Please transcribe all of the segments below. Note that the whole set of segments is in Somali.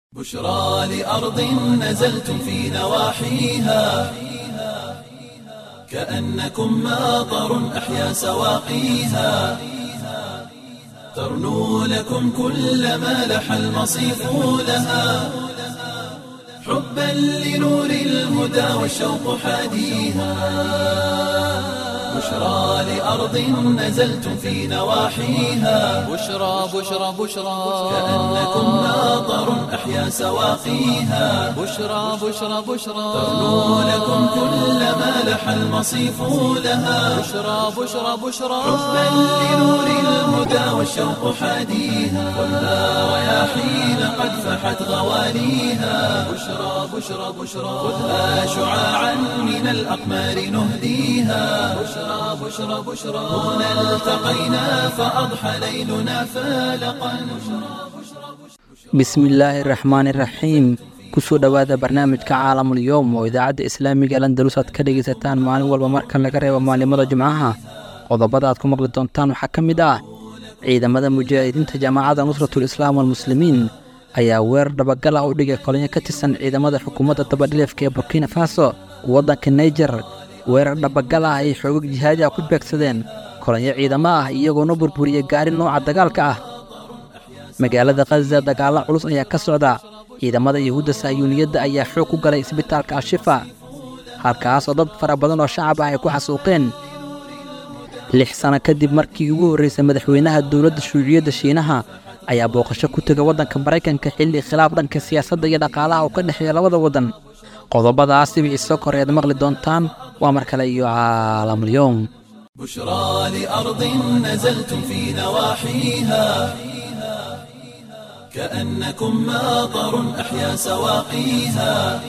بشرى لأرض نزلتم في نواحيها كأنكم ماطر أحيا سواقيها ترنو لكم كل ما لح المصيف لها حبا لنور الهدى والشوق حاديها بشرى لأرض نزلتم في نواحيها بشرى بشرى بشرى كأنكم ماطر أحيا سواقيها بشرى بشرى بشرى ترنو لكم كل ما لح المصيف لها بشرى بشرى بشرى حبا لنور الهدى والشوق حاديها والنار رياحين قد فحت غواليها بشرى بشرى بشرى خذها شعاعا من الأقمار نهديها بشرى بشرى بشرى هنا التقينا فأضحى ليلنا فالقا bismillaahi raxmaani raxiim kusoo dhowaada barnaamijka caalamul yowm oo idaacadda islaamiga al andalus aad ka dhegaysataan maalin walba marka laga reebo maalimada jimcaha qodobada aad ku maqli doontaan waxaa ka mid ah ciidamada mujaahidiinta jaamacadda nusratul islaam walmuslimiin ayaa weerar dhabagal ah u dhigay kolonyo ka tirsan ciidamada xukuumadda dabadhilifka ee burkina faso waddanka naijer weerar dhabagal ah ay xoogag jihaadi ah ku beegsadeen kolonyo ciidamo ah iyagoona burburiyey gaari nooca dagaalka ah magaalada khaza dagaalla culus ayaa ka socda ciidamada yuhuudda sahyuuniyadda ayaa xoog ku galay isbitaalka ashifa halkaas oo dad fara badan oo shacab ah ay ku xasuuqeen lix sano kadib markii ugu horraysay madaxweynaha dowladda shuuciyadda shiinaha ayaa booqasho ku tegay waddanka maraykanka xilli khilaaf dhanka siyaasadda iyo dhaqaalaha oo ka dhexeeya labada waddan qodobadaas sibii isoo kore aad maqli doontaan waa mar kale iyo caalamulyoom بشرى لأرض نزلتم في نواحيها كأنكم ماطر أحيا سواقيها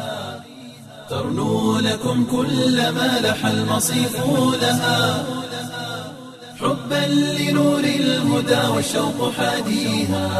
ترنو لكم كل ما لح المصيف لها حبا لنور الهدى والشوق حاديها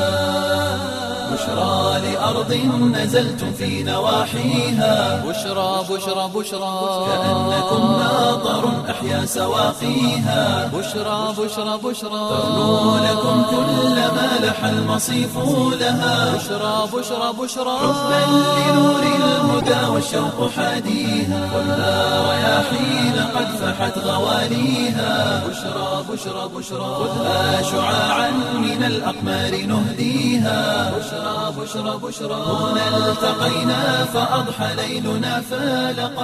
بشرى لأرض نزلتم في نواحيها بشرى بشرى بشرى كأنكم ماطر أحيا سواقيها بشرى بشرى بشرى ترنو لكم كل ما لح المصيف لها بشرى بشرى بشرى حبا لنور الهدى والشوق حاديها والنار رياحين قد فحت غواليها بشرى بشرى بشرى خذها شعاعا من الأقمار نهديها بشرى بشرى بشرى هنا التقينا فأضحى ليلنا فالقا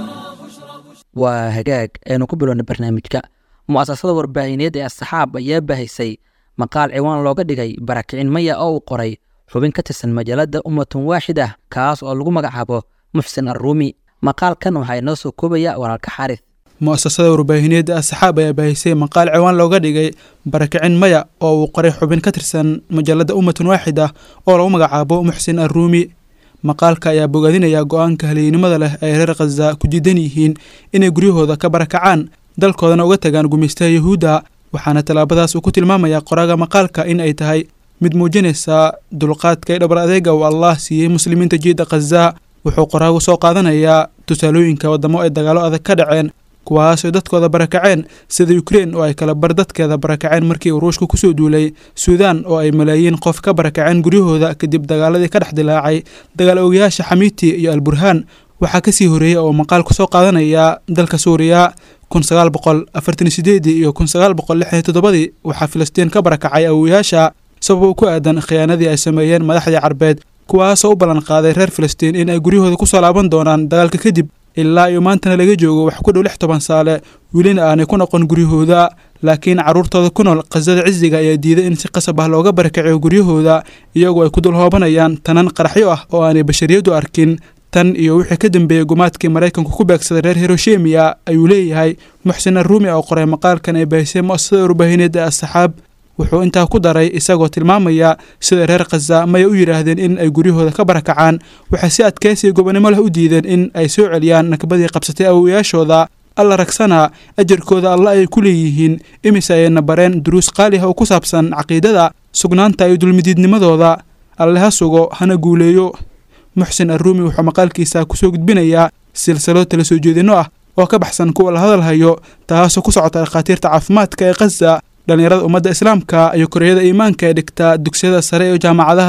waa hagaag aynu ku bilowna barnaamijka mu'asasada warbaahineed ee asxaab ayaa bahaysay maqaal ciwaan looga dhigay barakicin maya oo uu qoray xubin ka tirsan majaalada ummatun waaxid ah kaas oo lagu magacaabo muxsin arruumi maqaalkan waxaa inoo soo koobaya walaalka xaris mu'asasada warbaahineedda asxaab ayaa baahisay maqaal ciwaan looga dhigay barakicin maya oo uu qoray xubin ka tirsan majaalada ummatun waaxid ah oo lagu magacaabo muxsin arruumi maqaalka ayaa bogaadinaya go-aanka haliyeynimada leh ay reer khaza ku diidan yihiin inay guryahooda ka barakacaan dalkoodana uga tagaan gumaystaha yuhuudda waxaana tallaabadaas uu ku tilmaamayaa qoraaga maqaalka in ay tahay mid muujinaysa dulqaadka iyo dhabar adeega uu allah siiyey muslimiinta jiidda khaza wuxuu qoraagu soo qaadanayaa tusaalooyinka waddamo ay dagaallo adag ka dhaceen kuwaasoo dadkooda barakaceen sida ukrein oo ay kala bar dadkeeda barakaceen markii uu ruushka kusoo duulay suudaan oo ay malaayiin qof ka barakaceen guryahooda kadib dagaaladii ka dhex dilaacay dagaal ogayaasha xamiiti iyo alburhaan waxaa kasii horeeyey oo maqaal ku soo qaadanaya dalka suuriya kun sagaal boqol afartan sideedii iyo kun sagaal boqol lixdan toddobadii waxaa filistiin ka barakacay awoyaasha sabab ku aadan khiyaanadii ay sameeyeen madaxdii carbeed kuwaasoo u ballan qaaday reer filistiin in ay guryahooda kusoo laaban doonaan dagaalka kadib ilaa iyo maantana laga joogo wax ku dhow lix toban saale welina aanay ku noqon guryahooda laakiin carruurtooda ku nool khasada cisiga ayaa diiday in si qasab ah looga barakaciyo guryahooda iyagoo ay ku dul hoobanayaan tanan qaraxyo ah oo aanay bashariyadu arkin tan iyo wixii ka dambeeyey gumaadkii maraykanku ku beegsaday reer hiroshemiya ayuu leeyahay muxsin arruumi oo qoray maqaalkan ay baahisay mu'asasada warbaahineedda asxaab wuxuu intaa ku daray isagoo tilmaamaya sida reer khaza maya u yidhaahdeen in ay guryahooda ka barakacaan waxay si adkaysiya gobonimo leh u diideen in ay soo celiyaan nakbadii qabsatay awowayaashooda alla ragsanaa ajarkooda alla ay ku leeyihiin imise ayayna bareen duruus qaali ah oo ku saabsan caqiidada sugnaanta iyo dulmidiidnimadooda alle ha sugo hana guuleeyo muxsin arruumi wuxuu maqaalkiisa kusoo gudbinayaa silsalo tala soo jeedinno ah oo ka baxsan kuwa la hadalhayo taasoo ku socota dhakhaatiirta caafimaadka ee khaza dhallinyarada ummadda islaamka iyo koreyada iimaanka ee dhigta dugsiyada sare iyo jaamacadaha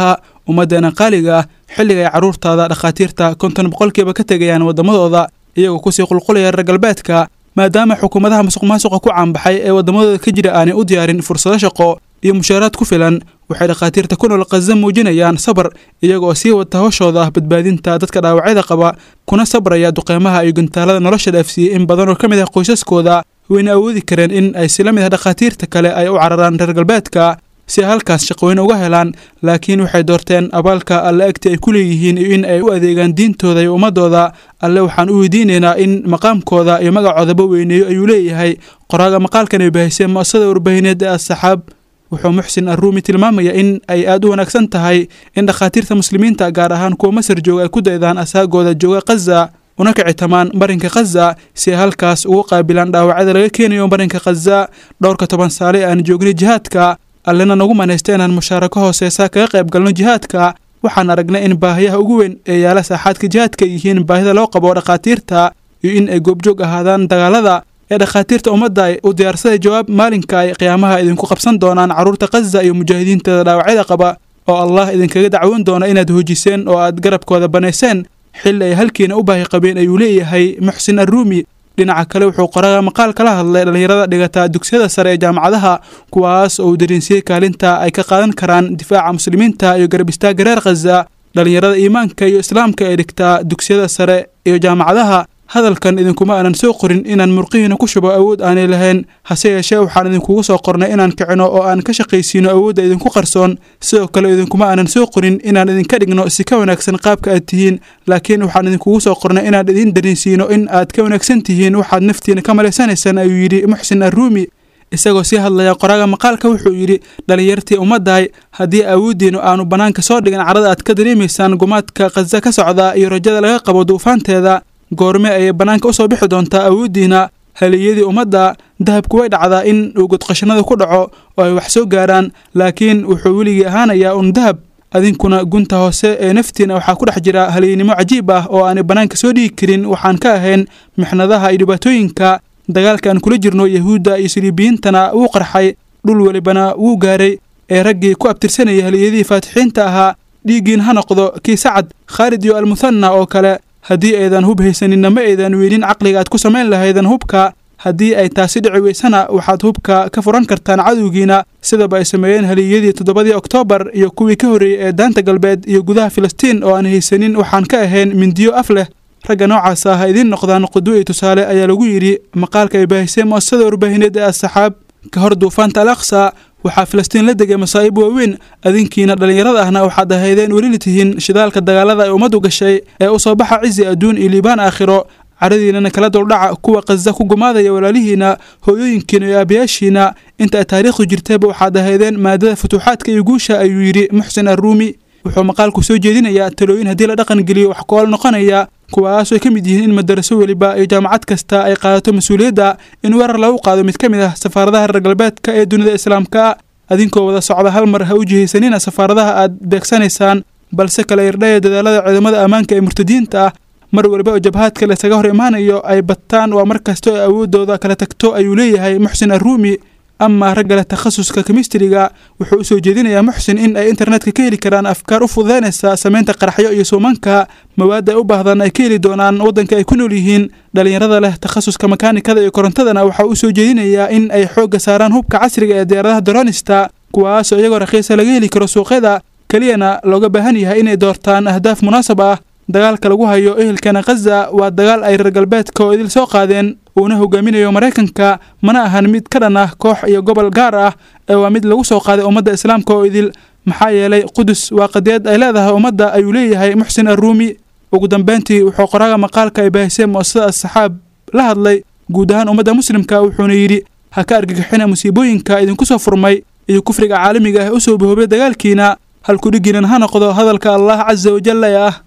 ummaddeena qaaliga ah xilliga ay carruurtaada dhakhaatiirta konton boqolkiiba ka tegayaan waddamadooda iyagoo kusii qulqulaya reer galbeedka maadaama xukuumadaha masuq maasuqa ku caanbaxay ee waddamadooda ka jira aanay u diyaarin fursado shaqo iyo mushaaraad ku filan waxay dhakhaatiirta ku nool khaza muujinayaan sabar iyagoo sii wata hawshooda badbaadinta dadka dhaawacyada qaba kuna sabraya duqeymaha iyo gantaalada nolosha dhaafsiiyey in badan oo ka mid ah qoysaskooda wayna awoodi kareen in ay sila mid ah dhakhaatiirta kale ay u cararaan reer galbeedka si ay halkaas shaqooyin uga helaan laakiin waxay doorteen abaalka alle egti ay ku leeyihiin iyo in ay u adeegaan diintooda iyo ummadooda alle waxaan u weydiinaynaa in maqaamkooda iyo magacoodaba weyneeyo ayuu leeyahay qoraaga maqaalkan ay bahisay mu'asasada warbaahineed ee asxaab wuxuu muxsin arruumi tilmaamaya in ay aad u wanaagsan tahay in dhakhaatiirta muslimiinta gaar ahaan kuwa masar jooga ay ku daydaan asaagooda jooga khaza una kicitamaan marinka khaza si ay halkaas ugu qaabilaan dhaawacyada laga keenayo marinka khaza dhowrka toban saale ee aan joognay jihaadka allena nagu manaysta inaan mushaarako hooseysa kaga qayb galno jihaadka waxaan aragnay in baahiyaha ugu weyn ee yaala saaxaadka jihaadka yihiin baahida loo qabo dhakhaatiirta iyo in ay goobjoog ahaadaan dagaalada ee dhakhaatiirta ummadda ay u diyaarsaday jawaab maalinka ay qiyaamaha idinku qabsan doonaan carruurta khaza iyo mujaahidiinteeda dhaawacyada qaba oo allah idinkaga dacwoon doona inaad hoojiseen oo aad garabkooda banayseen xilli ay halkiina u baahi qabeen ayuu leeyahay muxsin arruumi dhinaca kale wuxuu qoraga maqaal kala hadlay dhallinyarada dhigata dugsiyada sare ee jaamacadaha kuwaas oo uu dareensiiyey kaalinta ay ka qaadan karaan difaaca muslimiinta iyo garab istaagga reer khaza dhallinyarada iimaanka iyo islaamka ee dhigtaa dugsiyada sare iyo jaamacadaha hadalkan idinkuma aanan soo qorin inaan murqihiina ku shubo awood aanay lahayn hase yeeshee waxaan idinkugu soo qornay inaan kicino oo aan ka shaqaysiino awoodda idinku qarsoon sidoo kale idinkuma aanan soo qorin inaan idinka dhigno si ka wanaagsan qaabka aad tihiin laakiin waxaan idinkugu soo qornay inaan idin dareensiino in aad ka wanaagsan tihiin waxaad naftiina ka malaysanaysaan ayuu yidhi muxsin arruumi isagoo sii hadlaya qoraaga maqaalka wuxuu yidhi dhallinyartii ummaddahay haddii awooddiinu aanu bannaanka soo dhigin carada aad ka dareemaysaan gumaadka khaza ka socda iyo rajada laga qabo duufaanteeda goorme ayay bannaanka u soo bixi doontaa awooddiina haliyadii ummadda dahabku way dhacdaa in uu godqashanada ku dhaco oo ay wax soo gaaraan laakiin wuxuu weligii ahaanayaa un dahab adinkuna gunta hoose ee naftiina waxaa ku dhex jira haliynimo cajiib ah oo aanay bannaanka soo dhigi karin waxaan ka ahayn mixnadaha iyo dhibaatooyinka dagaalka aan kula jirno yahuudda iyo siliibiyiintana wuu qarxay dhul welibana wuu gaaray ee raggii ku abtirsanayay haliyadihii faatixiinta ahaa dhiiggiin ha noqdo kii sacad khaalid iyo almuhanna oo kale haddii aydan hub haysaninna ma aydan weynin caqliga aad ku samayn lahaydan hubka haddii ay taasi dhici weysana waxaad hubka ka furan kartaan cadowgiina sidaba ay sameeyeen haliyadii toddobadii oktoobar iyo kuwii ka horreeyey ee daanta galbeed iyo gudaha filistiin oo aan haysanin waxaan ka ahayn mindiyo af leh ragga noocaas ah ha idiin noqdaan qudwo iyo tusaale ayaa lagu yidhi maqaalka ay baahisay mu'asasada warbaahineed ee asxaab ka hor duufaanta al aqsa waxaa filistiin la degay masaa'ib waaweyn adinkiina dhallinyarada ahna waxaad ahaydeen welina tihiin shidaalka dagaalada ay ummaddu gashay ee u soo baxa cizi adduun iyo liibaan aakhiro caradiinana kala duldhaca kuwa khaza ku gumaadaya walaalihiina hooyooyinkiina iyo aabayaashiina inta ay taariikhdu jirtayba waxaad ahaydeen maadada futuuxaadka iyo guusha ayuu yidhi muxsin arruumi wuxuu maqaalku soo jeedinayaa talooyin haddii la dhaqan geliyo wax ku-ool noqonaya kuwaasoo ka mid yihiin in madaraso weliba iyo jaamacad kasta ay qaadato mas-uuliyadda in weerar lagu qaado mid ka mid ah safaaradaha reer galbeedka ee dunida islaamka adinkoo wada socda hal mar ha u jihaysanina safaaradaha aad beegsanaysaan balse kala irdhaya dadaalada ciidamada ammaanka ee murtadiinta ah mar waliba oo jabhaadka laysaga hor imaanayo ay bataan waa mar kasta oo awooddooda kala tagto ayuu leeyahay muxsin arruumi amaa ragga leh takhasuska kemistriga wuxuu u soo jeedinayaa muxsin in ay internetka ka heli karaan afkaar u fududaynaysa samaynta qaraxyo iyo suumanka mawaadda ay u baahdaan ay ka heli doonaan waddanka ay ku nool yihiin dhallinyarada leh takhasuska makaanikada iyo korontadana waxaa u soo jeedinayaa in ay xoogga saaraan hubka casriga ee diyaaradaha dronista kuwaasoo iyagoo raqiisa laga heli karo suuqyada keliyana looga baahan yahay inay doortaan ahdaaf munaasab ah dagaalka lagu hayo ehelkana khaza waa dagaal ay reer galbeedka oo idil soo qaadeen uuna hogaaminayo maraykanka mana ahan mid ka dhan ah koox iyo gobol gaar ah ee waa mid lagu soo qaaday ummadda islaamka oo idil maxaa yeelay qudus waa qadiyad ay leedahay ummadda ayuu leeyahay muxsin arruumi ugu dambeyntii wuxuu qoraaga maqaalka ay baahiseen mu'asasada asxaab la hadlay guud ahaan ummadda muslimka wuxuuna yidhi ha ka argagixina musiibooyinka idinku soo furmay iyo kufriga caalamiga ah u soo bahoobay dagaalkiina halkudhiginan ha noqdo hadalka allah casa wajalla ee ah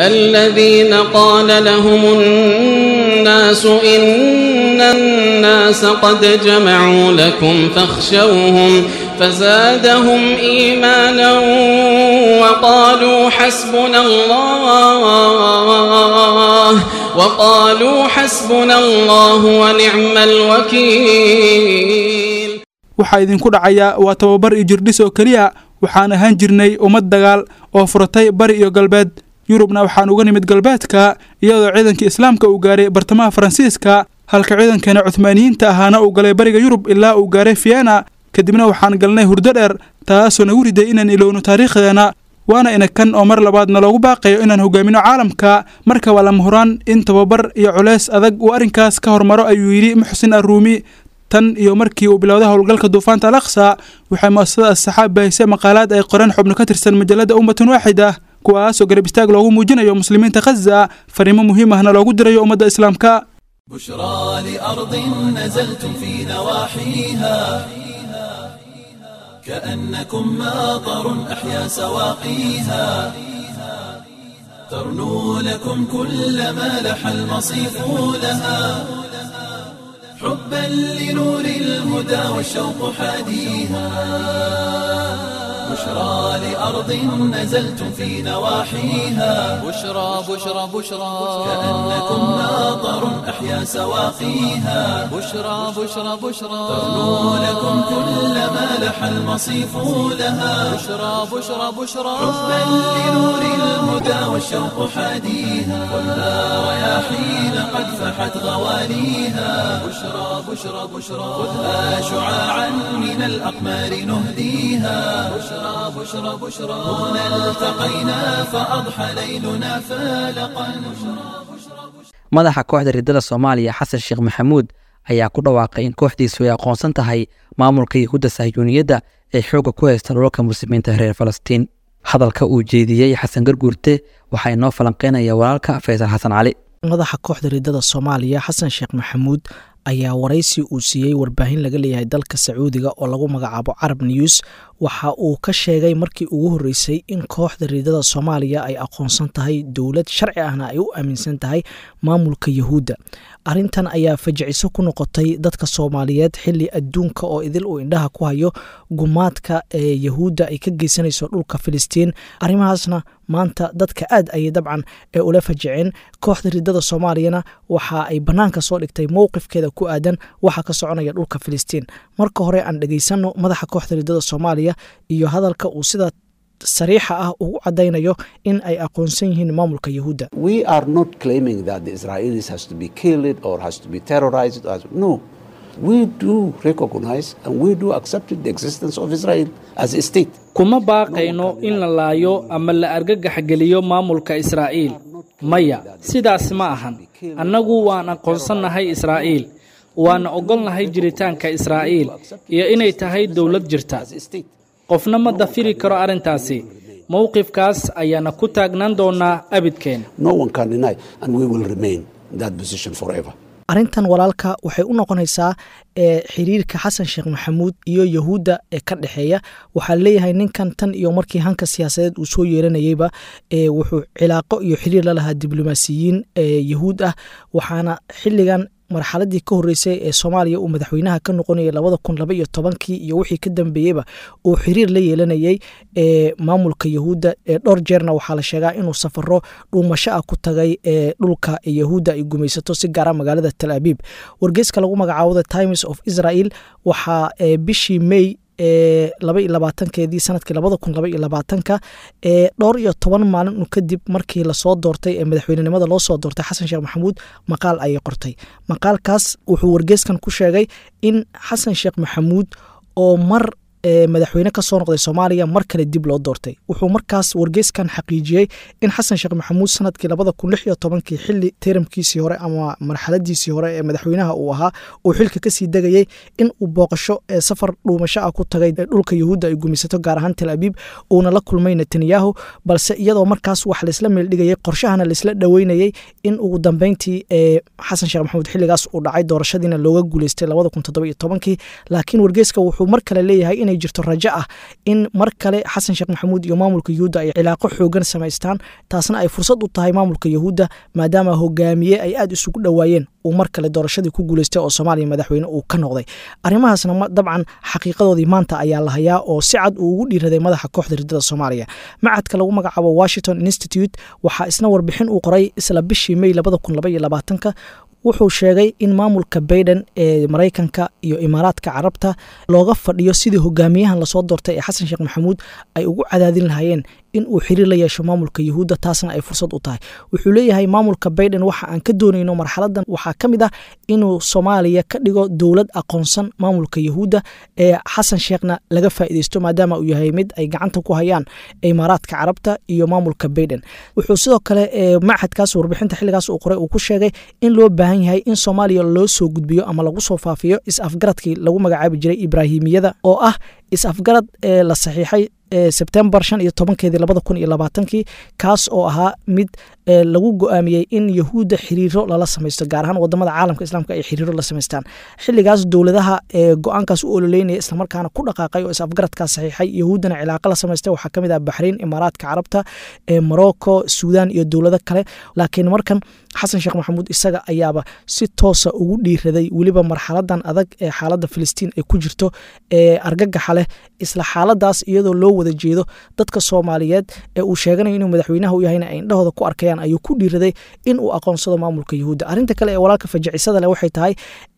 الذين قال لهم الناس إن الناس قد جمعوا لكم فاخشوهم فزادهم إيمانا وقالوا حسبنا الله وقالوا حسبنا الله ونعم الوكيل waxaa idinku dhacaya waa tababar iyo jirdhis oo keliya waxaan ahaan jirnay ummad dagaal oo furatay bari iyo galbeed yurubna waxaan uga nimid galbeedka iyadoo ciidankii islaamka uu gaaray bartamaha faransiiska halka ciidankeena cuhmaaniyiinta ahaana uu galay bariga yurub ilaa uu gaaray vienna kadibna waxaan galnay hurdo dheer taasoo nagu riday inaan ilowno taariikhdeena waana ina kan oo mar labaadna loogu baaqayo inaan hogaamino caalamka marka waa lama huraan in tababar iyo culeys adag uu arrinkaas ka hormaro ayuu yidhi muxsin arruumi tan iyo markii uu bilowday howlgalka duufaanta al aqsa waxay mu'asasada asxaab baahisay maqaalaad ay qoreen xubno ka tirsan majallada ummatun waaxida kuwaasoo garab istaag loogu muujinayo muslimiinta khaza fariimo muhiim ahna loogu dirayo ummadda islaamka بشرى لأرض نزلتم في نواحيها كأنكم ماطر أحيا سواقيها ترنو لكم كل ما لح المصيف لها حبا لنور الهدى والشوق حاديها بشرى لأرض نزلتم في نواحيها بشرى بشرى بشرى كأنكم ماطر أحيا سواقيها بشرى بشرى بشرى ترنو لكم كل ما لح المصيف لها بشرى بشرى بشرى حبا لنور الهدى والشوق حاديها ولا رياحين قد فحت غواليها بشرى بشرى بشرى خذها شعاعا من الأقمار نهديها بشرى بشرى بشرى هنا التقينا فأضحى ليلنا فالقا madaxa kooxda riddada soomaaliya xasan sheekh maxamuud ayaa ku dhawaaqay in kooxdiisu ay aqoonsan tahay maamulka yahuudda sahyuuniyadda ee xoogga ku haysta dhulalka muslimiinta reer falastiin hadalka uu jeediyey xasan garguurte waxaa inoo falanqeynaya walaalka faysal xasan cali madaxa kooxda riddada soomaaliya xasan sheekh maxamuud ayaa waraysi uu siiyey warbaahin laga leeyahay dalka sacuudiga oo lagu magacaabo carab news waxa uu ka sheegay markii ugu horreysay in kooxda riidada soomaaliya ay aqoonsan tahay dowlad sharci ahna ay u aaminsan tahay maamulka yahuudda arrintan ayaa fajiciso ku noqotay dadka soomaaliyeed xili adduunka oo idil uu indhaha ku hayo gumaadka ee yahuudda ay ka geysanayso dhulka filistiin arrimahaasna maanta dadka aad ayay dabcan ee ula fajiceen kooxda riddada soomaaliyana waxa ay bannaanka soo dhigtay mowqifkeeda ku aadan waxa ka soconaya dhulka filistiin marka hore aan dhegeysanno madaxa kooxda riddada soomaaliya iyo hadalka uu sida sariixa ah ugu cadaynayo in ay aqoonsan yihiin maamulka yahuudda We are not claiming that the Israelis has to be killed or has to be terrorized. Or, no, we do recognize and we do accept the existence of Israel as a state. kuma baaqayno in la laayo ama la argagaxgeliyo maamulka israa'iil maya sidaas ma ahan annagu waan aqoonsannahay israa'iil waana ogolnahay jiritaanka israa'iil iyo inay tahay dowlad jirta As a state. qofna ma dafiri karo arrintaasi mowqifkaas ayaana ku taagnaan doonaa abidkeen No one can deny, and we will remain in that position forever. arrintan walaalka waxay u noqonaysaa ee xiriirka xasan sheekh maxamuud iyo yahuudda ee ka dhexeeya waxaa leeyahay ninkan tan iyo markii hanka siyaasadeed uu soo yeeranayeyba ee wuxuu cilaaqo iyo xiriir la lahaa diblomaasiyiin ee yahuud ah waxaana xilligan marxaladii ka horreysay ee soomaaliya uu madaxweynaha ka noqonayay labada kun laba iyo tobankii iyo wixii ka dambeeyeyba uu xiriir la yeelanayey ee maamulka yahuudda ee dhowr jeerna waxaa la sheegaa inuu safaro dhuumasho ah ku tagay ee dhulka yahuudda ay gumaysato si gaara magaalada tal abiib wargeyska lagu magacaabo the times of israel waxaa ee bishii may ee laba iyo labaatankeedii sanadkii labada kun laba iyo labaatanka ee dhowr iyo toban maalin kadib markii lasoo doortay ee madaxweynenimada loo soo doortay xasan sheekh maxamuud maqaal ayay qortay maqaalkaas wuxuu wargeyskan ku sheegay in xasan sheekh maxamuud oo mar ee madaxweyne ka soo noqday soomaaliya mar kale dib loo doortay wuxuu markaas wargeyskan xaqiijiyey in xasan sheekh maxamuud sanadkii labada kun lix iyo tobankii xili teramkiisii hore ama marxaladiisii hore ee madaxweynaha uu ahaa uu xilka kasii degayey in uu booqasho ee safar dhuumasho ah ku tagay ee dhulka yahuudda ay gumaysato gaar ahaan tel abiib uuna la kulmay netanyahu balse iyadoo markaas wax laisla meeldhigayay qorshahana laisla dhoweynayey in ugu dambeyntii ee xasan sheekh maxamuud xiligaas uu dhacay doorashadiina looga guuleystay labada kun toddoba iyo tobankii laakiin wargeyska wuxuu mar kale leeyahay inay jirto rajo ah in mar kale xasan sheekh maxamuud iyo maamulka yahuudda ay cilaaqo xoogan samaystaan taasna ay fursad u tahay maamulka yahuudda maadaama hogaamiye ay aada isugu dhowaayeen uu mar kale doorashadii ku guuleystay oo soomaaliya madaxweyne uu ka noqday arrimahaasna dabcan xaqiiqadoodii maanta ayaa la hayaa oo si cad uu ugu dhiiraday madaxa kooxda riddada soomaaliya macadka lagu magacaabo washington institute waxaa isna warbixin uu qoray isla bishii may labada kun laba iyo labaatanka wuxuu sheegay in maamulka baiden ee maraykanka iyo imaaraadka carabta looga fadhiyo sidii hogaamiyahan lasoo doortay ee xasan sheekh maxamuud ay ugu cadaadin lahaayeen in uu xiriir la yeesho maamulka yuhuudda taasna ay fursad u tahay wuxuu leeyahay maamulka baiden waxa aan ka doonayno marxaladan waxaa ka mid ah inuu soomaaliya ka dhigo dowlad aqoonsan maamulka yuhuudda ee xasan sheekhna laga faa'iideysto maadaama uu yahay mid ay gacanta ku hayaan imaaraadka carabta iyo maamulka baiden wuxuu sidoo kale machadkaas warbixinta xilligaas uu qoray uu ku sheegay in loo baahan yahay in soomaaliya loo soo gudbiyo ama lagu soo faafiyo is-afgaradkii lagu magacaabi jiray ibraahimiyada oo ah is-afgarad ee la saxiixay sebtembar shan iyo tobankeedii labada kun iyo labaatankii kaas oo ahaa mid lagu go-aamiyey in yahuudda xiriiro lala samaysto gaar ahaan wadamada caalamka islaamka ay xiriiro la samaystaan xiligaas dowladaha go-aankaas u ololeynaya islamarkaana ku dhaqaaqay oo is-afgaradkaas saxiixay yahuuddana cilaaqa la samaystay waxaa kamid ah baxrain imaaraadka carabta morocco suudan iyo dowlado kale laakiin markan xasan sheekh maxamuud isaga ayaaba si toosa ugu dhiiraday weliba marxaladan adag ee xaalada filistiin ay ku jirto ee argagaxa leh isla xaaladaas iyadoo loo wada jeedo dadka soomaaliyeed ee uu sheeganayo inuu madaxweynaha u yahayna ay indhahooda ku arkayaan ayuu ku dhiiraday in uu aqoonsado maamulka yuhuudda arrinta kale ee walaalka fajacisada leh waxay tahay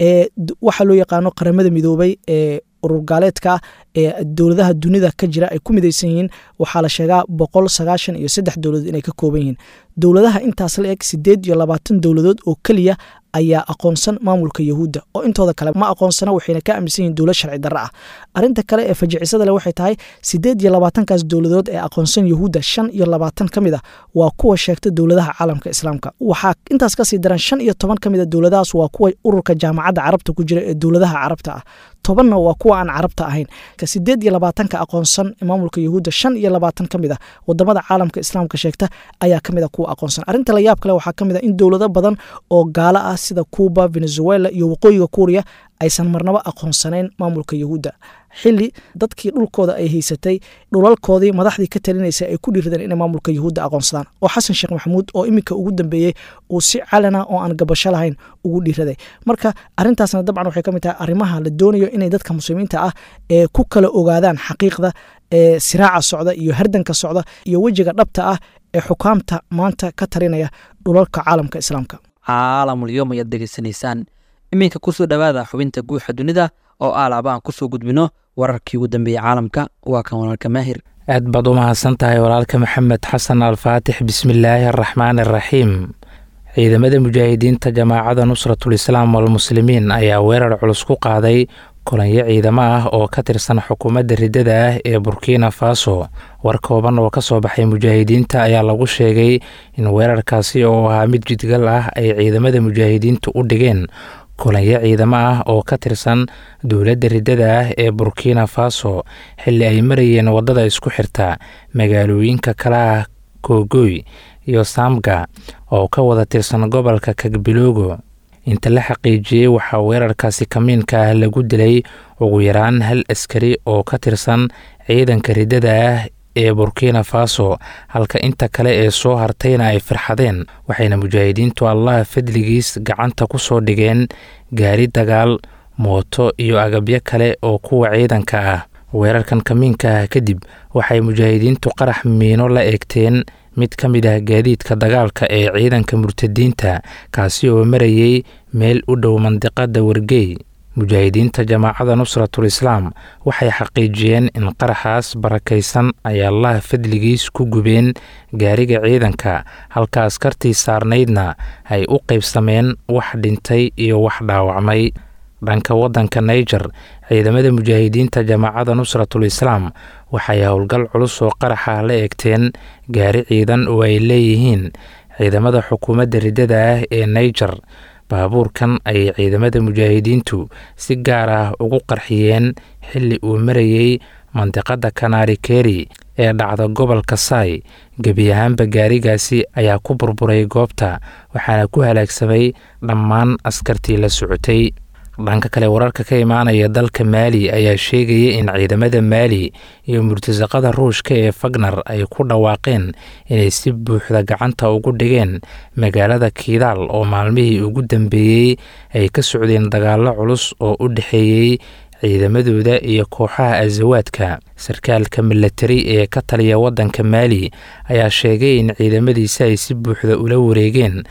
waxaa loo yaqaano qaramada midoobay ee ururgaaleedka ee dowladaha dunida ka jira ay ku midaysan yihiin waxaa la sheegaa boqol sagaashan iyo saddex dowladood inay ka kooban yihiin dowladaha intaas la eg sideed iyo labaatan dowladood oo keliya ayaa aqoonsan maamulka yahuudda oo intooda kale ma aqoonsana waxayna ka aaminsan yihiin dowlad sharci darro ah arrinta kale ee fajicisada leh waxay tahay sideed iyo labaatankaas dowladood ee aqoonsan yahuudda shan iyo labaatan ka mid a waa kuwa sheegta dowladaha caalamka islaamka waxaa intaas kasii daran shan iyo toban ka mid a dowladahaas waa kuwa ururka jaamacadda carabta ku jira ee dowladaha carabta ah tobanna waa kuwa aan carabta ahayn sideed iyo labaatanka aqoonsan maamulka yahuudda shan iyo labaatan ka mid a wadamada caalamka islaamka sheegta ayaa ka mid a kuwa aqoonsan arrinta la yaab kale waxaa ka mid a in dowlado badan oo gaalo ah sida cuuba venezuela iyo waqooyiga kuuriya aysan marnaba aqoonsanayn maamulka yahuudda xili dadkii dhulkooda ay haysatay dhulalkoodii madaxdii ka talinaysa ay ku dhiiradeen inay maamulka yahuudda aqoonsadaan oo xasan sheekh maxamuud oo iminka ugu dambeeyey uu si calana oo aan gabasho lahayn ugu dhiiraday marka arintaasna dabcan waxay ka mid tahay arrimaha la doonayo inay dadka muslimiinta ah ee ku kala ogaadaan xaqiiqda ee siraaca socda iyo hardanka socda iyo wejiga dhabta ah ee xukaamta maanta ka talinaya dhulalka caalamka islaamka caalamulyoom ayaad degeysanaysaan iminka kusoo dhowaada xubinta guuxa dunida oo aalaaba aan kusoo gudbino wararkii ugu dambeeyey caalamka waa kan walaalka maahir aad baad u mahadsan tahay walaalka maxamed xasan alfaatix bismillaahi araxmaan araxiim ciidamada mujaahidiinta jamaacada nusratul islaam walmuslimiin ayaa weerar culus ku qaaday kulanyo ciidamo ah oo ka tirsan xukuumadda riddada ah ee burkina faso war kooban oo ka soo baxay mujaahidiinta ayaa lagu sheegay in weerarkaasi oo ahaa mid jidgal ah ay ciidamada mujaahidiintu u dhigeen kulanyo ciidamo ah oo ka tirsan dowladda riddada ah ee burkina faso xilli ay marayeen waddada isku xirta magaalooyinka kale ah kogoy iyo samga oo ka wada tirsan gobolka kagbiloogo inta la xaqiijiyey waxaa weerarkaasi kamiinka ah lagu dilay ugu yaraan hal askari oo ka tirsan ciidanka riddada ah ee burkina faso halka inta kale ee soo hartayna ay firxadeen waxayna mujaahidiintu allaha fadligiis gacanta ku soo dhigeen gaari dagaal mooto iyo agabyo kale oo kuwa ciidanka ah weerarkan kamiinka ah kadib waxay mujaahidiintu qarax miino la eegteen mid ka mid ah gaadiidka dagaalka ee ciidanka murtadiinta kaasi oo marayey meel u dhow mandiqada wargey mujaahidiinta jamaacada nusratul islaam waxay xaqiijiyeen in qaraxaas barakaysan ay allaha fadligiis ku gubeen gaariga ciidanka halka askartii saarnaydna ay u qaybsameen wax dhintay iyo wax dhaawacmay dhanka waddanka naiger ciidamada mujaahidiinta jamaacada nusratul islaam waxay howlgal culus oo qaraxa la eegteen gaari ciidan oo ay leeyihiin ciidamada xukuumadda riddada ah ee naiger baabuurkan ayay ciidamada mujaahidiintu si gaar ah ugu qarxiyeen xilli uu marayey mandiqada kanaari keri ee dhacda gobolka saay gebi ahaanba gaarigaasi ayaa ku burburay goobta waxaana ku halaagsamay dhammaan askartii la socotay dhanka kale wararka ka imaanaya dalka maali ayaa sheegaya in ciidamada maali iyo murtasaqada ruushka ee fagnar ay ku dhawaaqeen inay si buuxda gacanta ugu dhigeen magaalada kiidaal oo maalmihii ugu dambeeyey ay ka socdeen dagaallo culus oo u dhexeeyey ciidamadooda iyo kooxaha asawaadka sarkaalka milatari ee ka taliya waddanka maali ayaa sheegay in ciidamadiisa ay si buuxda ula wareegeen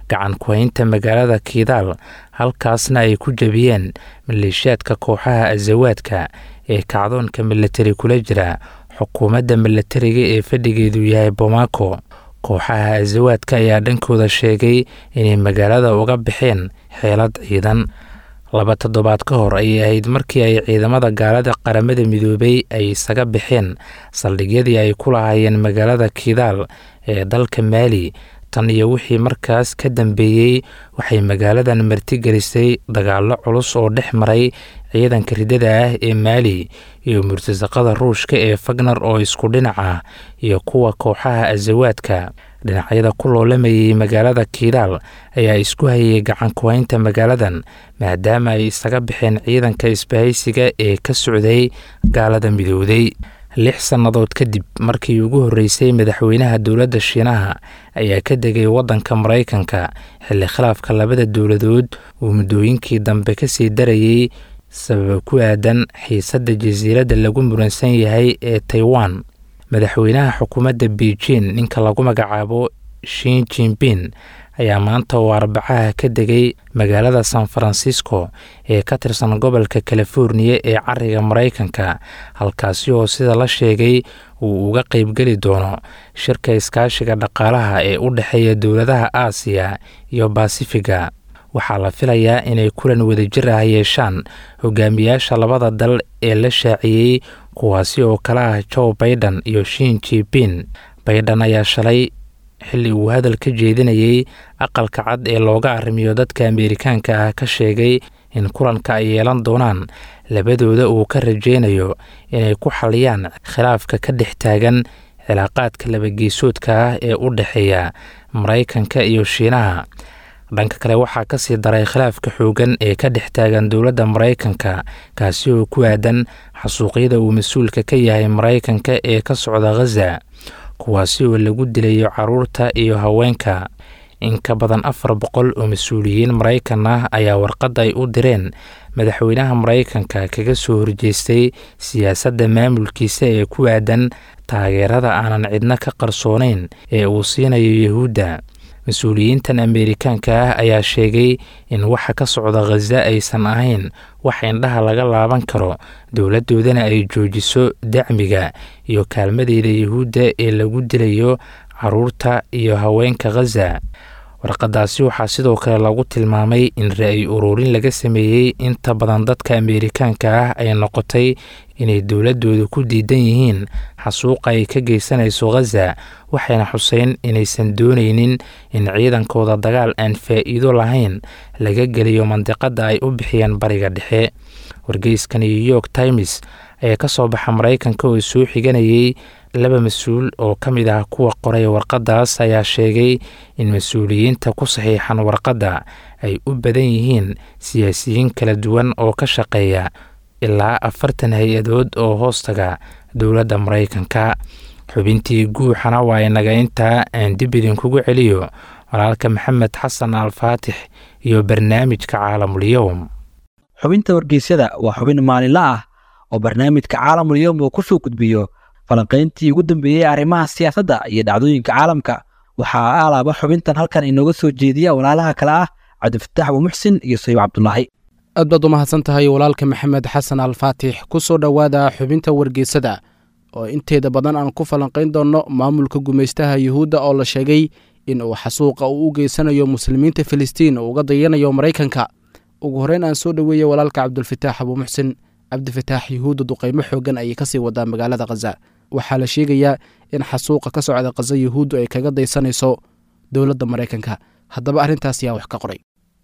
gacan ku-haynta magaalada kiidaal halkaasna ay ku jebiyeen maleeshiyaadka kooxaha azawaadka ee kacdoonka milatari kula jira xukuumadda milatariga ee fadhigeedu yahay bomaako kooxaha azawaadka ayaa dhankooda sheegay inay magaalada uga baxeen xeelad ciidan laba toddobaad ka hor ayay ahayd markii ay ciidamada gaalada qaramada midoobay ay isaga baxeen saldhigyadii ay ku lahaayeen magaalada kiidaal ee dalka maali tan iyo wixii markaas ka dambeeyey waxay magaaladan martigelisay dagaallo culus oo dhex maray ciidanka ridada ah ee maali iyo murtasaqada ruushka ee fagnar oo isku dhinac ah iyo kuwa kooxaha azawaadka dhinacyada ku loolamayay magaalada kiidaal ayaa isku hayay gacan ku-haynta magaaladan maadaama ay isaga baxeen ciidanka isbahaysiga ee ka socday gaalada midowday lix sannadood kadib markii ugu horreysay madaxweynaha dowladda shiinaha ayaa ka degay waddanka maraykanka xilli khilaafka labada dowladood uu muddooyinkii dambe ka sii darayey sababa ku aadan xiisadda jasiiradda lagu muransan yahay ee taiwan madaxweynaha xukuumadda beijing ninka lagu magacaabo shin jinbin ayaa maanta oo arbacaha ka degay magaalada san farancisco ee ka tirsan gobolka californiya ee cariga maraykanka halkaasi oo sida la sheegay uu uga qeybgeli doono shirka iskaashiga dhaqaalaha ee u dhexeeya dowladaha aasiya iyo basifiga waxaa la filayaa inay kulan wadajir ah yeeshaan hogaamiyaasha labada dal ee la shaaciyey kuwaasi oo kale ah joe baiden iyo shin jibin baiden ayaa shalay xilli uu hadal ka jeedinayey aqalka cad ee looga arrimiyo dadka ameerikaanka ah ka sheegay in kulanka ay yeelan doonaan labadooda uu ka rajaynayo inay ku xaliyaan khilaafka ka dhex taagan cilaaqaadka labageesoodka ah ee u dhexeeya maraykanka iyo shiinaha dhanka kale waxaa ka sii daray khilaafka xoogan ee ka dhex taagan dowladda maraykanka kaasi oo ku aadan xasuuqyada uu mas-uulka ka yahay maraykanka ee ka socda khaza kuwaasi oo lagu dilayo caruurta iyo haweenka in ka badan afar boqol oo mas-uuliyiin maraykan ah ayaa warqadda ay u direen madaxweynaha maraykanka kaga soo horjeestay siyaasadda maamulkiisa ee ku aadan taageerada aanan cidno ka qarsoonayn ee uu siinayo yuhuudda mas-uuliyiintan ameerikaanka ah ayaa sheegay in waxa ka socda khaza aysan ahayn wax indhaha laga laaban karo dowladdoodana ay joojiso dacmiga iyo kaalmadeeda yuhuudda ee lagu dilayo caruurta iyo haweenka khaza warqadaasi waxaa sidoo kale lagu tilmaamay in ra-y ururin laga sameeyey inta badan dadka ameerikaanka ah ay noqotay inay dowladooda ku diidan yihiin xasuuqa ay ka geysanayso khaza waxayna xuseen inaysan doonaynin in ciidankooda dagaal aan faa'iido lahayn laga geliyo mandiqadda ay u bixiyeen bariga dhexe wargeyska new york times ayaa ka soo baxa maraykanka oo soo xiganayay laba mas-uul oo ka mid ah kuwa qoray warqaddaas ayaa sheegay in mas-uuliyiinta ku saxiixan warqadda ay u badan yihiin siyaasiyiin kala duwan oo ka shaqeeya ilaa afartan hay-adood oo hoostaga dowladda maraykanka xubintii guuxana waa inaga intaa aan dib idinkugu celiyo walaalka maxamed xasan alfaatix iyo barnaamijka caalamul-yowm xubinta wargeysyada waa xubin maalinla ah oo barnaamijka caalamul-yowm uu ku soo gudbiyo falanqayntii ugu dambeeyey arrimaha siyaasadda iyo dhacdooyinka caalamka waxaa alaaba xubintan halkan inooga soo jeediya walaalaha kale ah cabdifataax abuumuxsin iyo sayib cabdulaahi aad baad u mahadsan tahay walaalka maxamed xasan alfaatix ku soo dhowaada xubinta wargeysada oo inteeda badan aan ku falanqayn doonno maamulka gumaystaha yuhuudda oo la sheegay in uu xasuuqa uu u geysanayo muslimiinta filistiin uu uga dayanayo maraykanka ugu horreyn aan soo dhoweeyey walaalka cabdulfataax abuumuxsin cabdifataax yuhuudda duqaymo xoogan ayay kasii wadaa magaalada khaza waxaa la sheegayaa in xasuuqa ka socda khaza yuhuuddu ay kaga daysanayso dowladda maraykanka haddaba arrintaas yaa wax ka qoray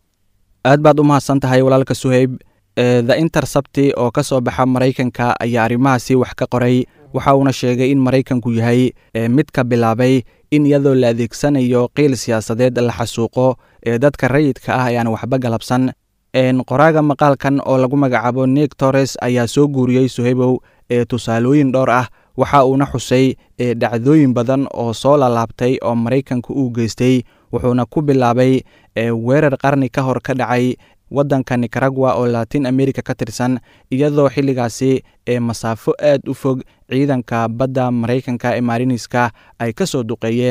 aad baad u mahadsan tahay walaalka suheyb the intersabti oo ka soo baxa maraykanka ayaa arrimahaasi wax ka qoray waxa uuna sheegay in maraykanku yahay mid ka bilaabay in iyadoo la adeegsanayo qiil siyaasadeed la xasuuqo ee dadka rayidka ah ayaan waxba galabsan qoraaga maqaalkan oo lagu magacaabo nik torres ayaa soo guuriyey suheybow ee tusaalooyin dhowr ah waxa uuna xusay dhacdooyin badan oo soo lalaabtay oo maraykanku uu geystay wuxuuna ku bilaabay weerar qarni ka hor ka dhacay waddanka nicaragua oo latin america ka tirsan iyadoo xilligaasi ee masaafo aad u fog ciidanka badda maraykanka ee mariniska ay ka soo duqeeyeen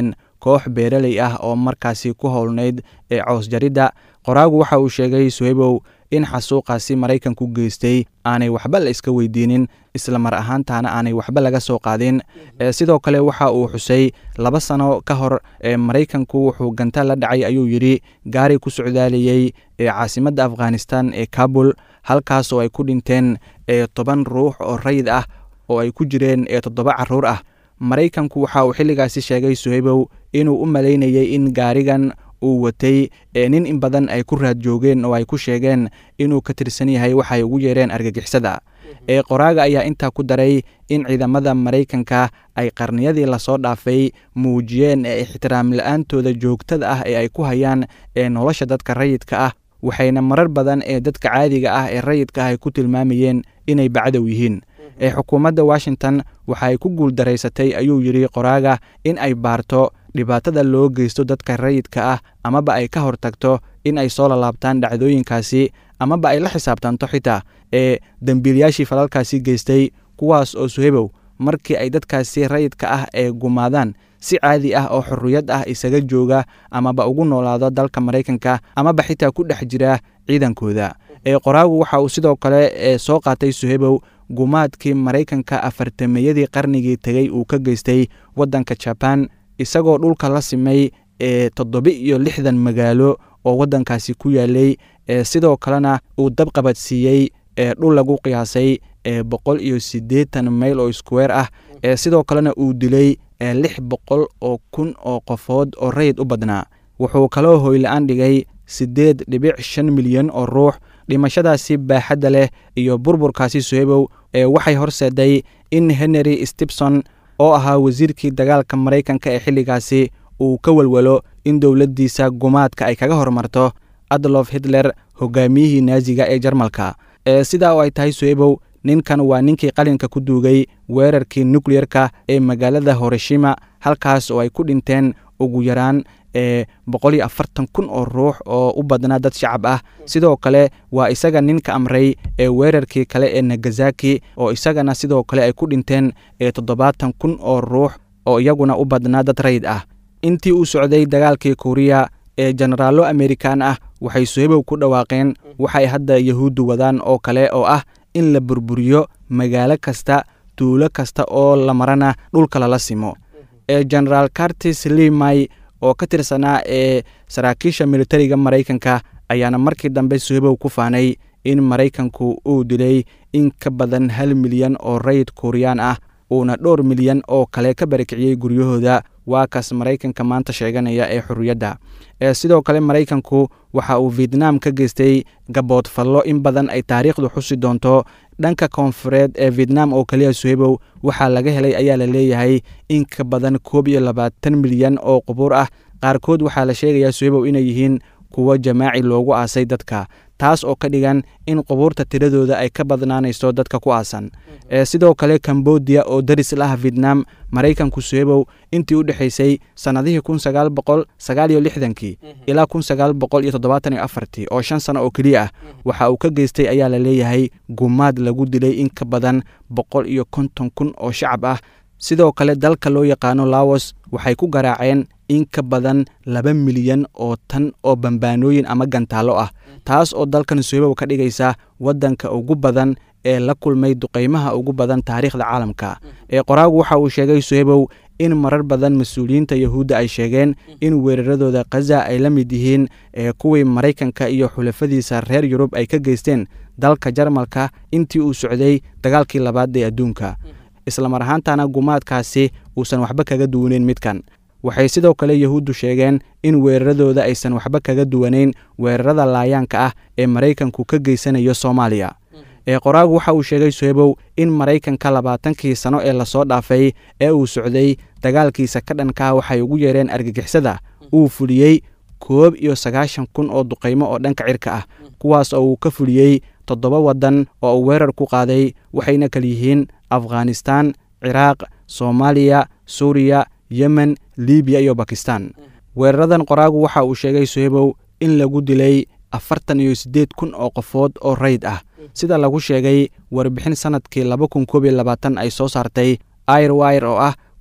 koox beeraley ah oo markaasi ku howlnayd ee cows jaridda qoraagu waxa uu sheegay suhebow in xasuuqaasi maraykanku geystay aanay waxba la iska weydiinin isla mar ahaantaana aanay waxba laga soo qaadin sidoo kale waxa uu xusay laba sano ka hor ee maraykanku wuxuu ganta la dhacay ayuu yidhi gaari ku socdaaliyey ee caasimadda afghanistan ee kabul halkaas oo ay ku dhinteen ee toban ruux oo rayid ah oo ay ku jireen ee toddoba caruur ah maraykanku waxa uu xilligaasi sheegay suhaybow inuu u malaynayay in gaarigan uu watay ee nin in badan ay ku raad joogeen oo ay ku sheegeen inuu ka tirsan yahay waxay ugu yeereen argagixisada ee qoraaga ayaa intaa ku daray in ciidamada maraykanka ay qarniyadii lasoo dhaafay muujiyeen ee ixtiraam la-aantooda joogtada ah ee ay ku hayaan ee nolosha dadka rayidka ah waxayna marar badan ee dadka caadiga ah ee rayidka ah ay ku tilmaamayeen inay bacdow yihiin ee xukuumadda washington waxa ay ku guuldaraysatay ayuu yidhi qoraaga in ay baarto dhibaatada loo geysto dadka rayidka ah amaba ay ka hortagto in ay soo lalaabtaan dhacdooyinkaasi amaba ay la xisaabtanto xitaa ee dembiilayaashii falalkaasi geystay kuwaas oo suhebow markii ay dadkaasi rayidka ah ee gumaadaan si caadi ah oo xorriyad ah isaga jooga amaba ugu noolaado dalka maraykanka amaba xitaa ku dhex jira ciidankooda ee qoraagu waxa uu sidoo kale ee soo qaatay suhebow gumaadkii maraykanka afartameeyadii qarnigii tegey uu ka geystay waddanka jabaan isagoo dhulka la simay ee toddoba iyo lixdan magaalo oo waddankaasi ku yaalay ee sidoo kalena uu dabqabadsiiyey ee dhul lagu qiyaasay ee boqol iyo siddeetan mayl oo iskuweer ah ee sidoo kalena uu dilay ee lix boqol oo kun oo qofood oo rayid u badnaa wuxuu kaloo hoyla-aan dhigay siddeed dhibic shan milyan oo ruux dhimashadaasi baaxadda leh iyo burburkaasi suhebow ee waxay horseeday in henry stibson oo ahaa wasiirkii dagaalka maraykanka ee xilligaasi uu ka welwelo in dowladdiisa gumaadka ay kaga hormarto adlof hitler hogaamiyihii naaziga ee jarmalka ee sidaa oo ay tahay suhebow ninkan waa ninkii qalinka ku duugay weerarkii nukleyerka ee magaalada horoshima halkaas oo ay ku dhinteen ugu yaraan ee boqol iyo afartan kun oo ruux oo u badnaa dad shacab ah sidoo kale waa isaga ninka amray ee weerarkii kale ee nagasaki oo isagana sidoo kale ay ku dhinteen ee toddobaatan kun oo ruux oo iyaguna u badnaa dad rayid ah intii uu socday dagaalkii kuuriya ee jenaraallo amerikan ah waxay suhebow ku dhawaaqeen waxay hadda yahuuddu wadaan oo kale oo ah in la burburiyo magaalo kasta tuulo kasta oo la marana dhulka lala simo ee genaraal cartis limay oo ka tirsanaa ee saraakiisha militariga maraykanka ayaana markii dambe suhebow ku faanay in maraykanku uu dilay in ka badan hal milyan oo rayid kuuriyaan ah uuna dhowr milyan oo kale ka barakiciyey guryahooda waa kaas maraykanka maanta sheeganaya ee xorriyadda ee sidoo kale maraykanku waxa uu vietnam ka geystay gaboodfallo in badan ay taariikhdu xusi doonto dhanka koonfureed ee vietnam oo keliya suhebow waxaa laga helay ayaa la leeyahay in ka badan koob iyo labaatan milyan oo qubuur ah qaarkood waxaa la sheegayaa suhebow inay yihiin kuwo jamaaci loogu aasay dadka taas oo ka dhigan in qubuurta tiradooda ay ka badnaanayso dadka ku aasan ee sidoo kale cambodia oo daris lah vietnam maraykanku suhebow intii u dhexaysay sannadihii kun sagaal boqol sagaal iyo lixdankii ilaa kun sagaal boqol iyo toddobaatan iyo afartii oo shan sano oo keliya ah waxa uu ka geystay ayaa la leeyahay gumaad lagu dilay in ka badan boqol iyo konton kun oo shacab ah sidoo kale dalka loo yaqaano laos waxay ku garaaceen in ka badan laba milyan oo tan oo bambaanooyin ama gantaallo ah taas oo dalkan suhebow ka dhigaysa waddanka ugu badan ee la kulmay duqaymaha ugu badan taariikhda caalamka ee qoraagu waxa uu sheegay suhebow in marar badan mas-uuliyiinta yahuudda ay sheegeen in weeraradooda khaza ay la mid yihiin ee kuwii maraykanka iyo xulafadiisa reer yurub ay ka geysteen dalka jarmalka intii uu socday dagaalkii labaad ee adduunka islamar ahaantana gumaadkaasi uusan waxba kaga duwaneyn midkan waxay sidoo kale yahuuddu sheegeen in weeraradooda aysan waxba kaga duwanayn weerarada laayaanka ah ee maraykanku ka geysanayo soomaaliya ee qoraagu waxa uu sheegay suhebow in maraykanka labaatankii sano ee lasoo dhaafay ee uu socday dagaalkiisa ka dhankaa waxay ugu yeereen argagixisada uu fuliyey koob iyo sagaashan kun oo duqaymo oo dhanka cirka ah kuwaas oo uu ka fuliyey toddoba waddan oo uu weerar ku qaaday waxayna kal yihiin afghanistan ciraaq soomaaliya suuriya yemen libiya iyo bakistan weeraradan qoraagu waxa uu sheegay suhebow in lagu dilay afartan iyo siddeed kun oo qofood oo rayd ah sida lagu sheegay warbixin sannadkii laba kun koob iyo labaatan ay soo saartay airwire oo ah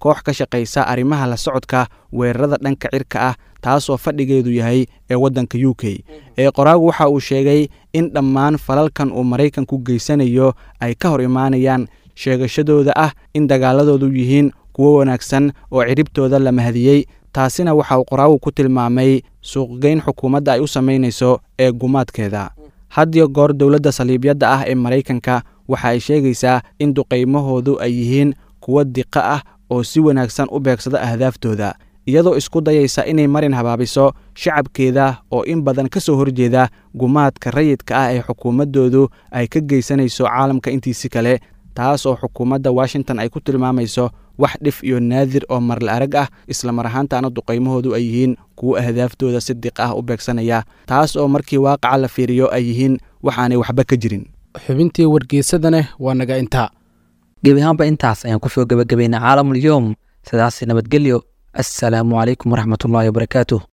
koox ka shaqaysa arrimaha la socodka weerarada dhanka cirka ah taasoo fadhigeedu yahay ee waddanka u k ee qoraagu waxa uu sheegay in dhammaan falalkan uu maraykanku geysanayo ay ka hor imaanayaan sheegashadooda ah in dagaaladoodu yihiin kuwo wanaagsan oo ciribtooda la mahadiyey taasina waxa uu qoraagu ku tilmaamay suuqgeyn xukuumadda ay u samaynayso ee gumaadkeeda hadiyo goor dowladda saliibyadda ah ee maraykanka waxa ay sheegaysaa in duqaymahoodu ay yihiin kuwo diqa ah oo si wanaagsan u beegsada ahdaaftooda iyadoo isku dayaysa inay marin habaabiso shacabkeeda oo in badan ka soo horjeeda gumaadka rayidka ah ee xukuumaddoodu ay ka geysanayso caalamka intiisi kale taas oo xukuumadda washington ay ku tilmaamayso wax dhif iyo naadir oo marla arag ah islamar ahaantaana duqaymahoodu ay yihiin kuwo ahdaaftooda si diq ah u beegsanaya taas oo markii waaqaca la fiiriyo ay yihiin waxaanay waxba ka jirin xubintii wargeysadane waa naga intaa gebi ahaanba intaas ayaan kusoo gebagabaynay caalamul yowm sidaas nabadgelyo assalaamu calaykum waraxmatullaahi wabarakaatuh